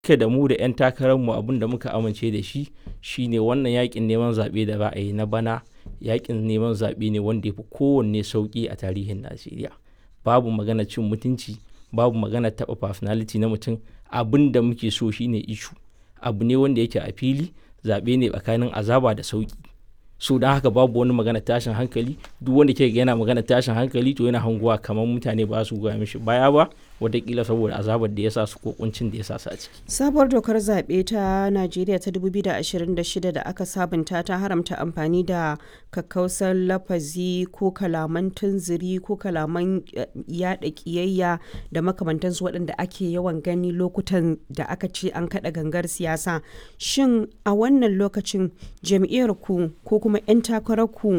Duka da mu da 'yan takararmu abin da muka amince da shi shine wannan yakin neman zaɓe da za a yi na bana yakin neman zaɓe ne wanda ya fi kowanne sauƙi a tarihin Najeriya. Babu magana cin mutunci, babu magana taɓa personality na mutum. Abin da muke so shine ishu. Abu ne wanda yake a fili, zaɓe ne tsakanin azaba da sauƙi. So don haka babu wani magana tashin hankali. Duk wanda kika ga yana magana tashin hankali to yana hangowa kamar mutane ba su goya mishi baya ba, wataƙila saboda azabar da ya sa su ko ƙuncin da ya sa su a ciki. Sabuwar dokar zaɓe ta Najeriya ta 2026 da aka sabunta ta haramta amfani da kakkausan lafazi ko kalaman tunziri ko kalaman yaɗa ƙiyayya da makamantansu waɗanda ake yawan gani lokutan da aka ce an kaɗa gangar siyasa. Shin a wannan lokacin jam'iyyar ku ko kuma 'yan takararku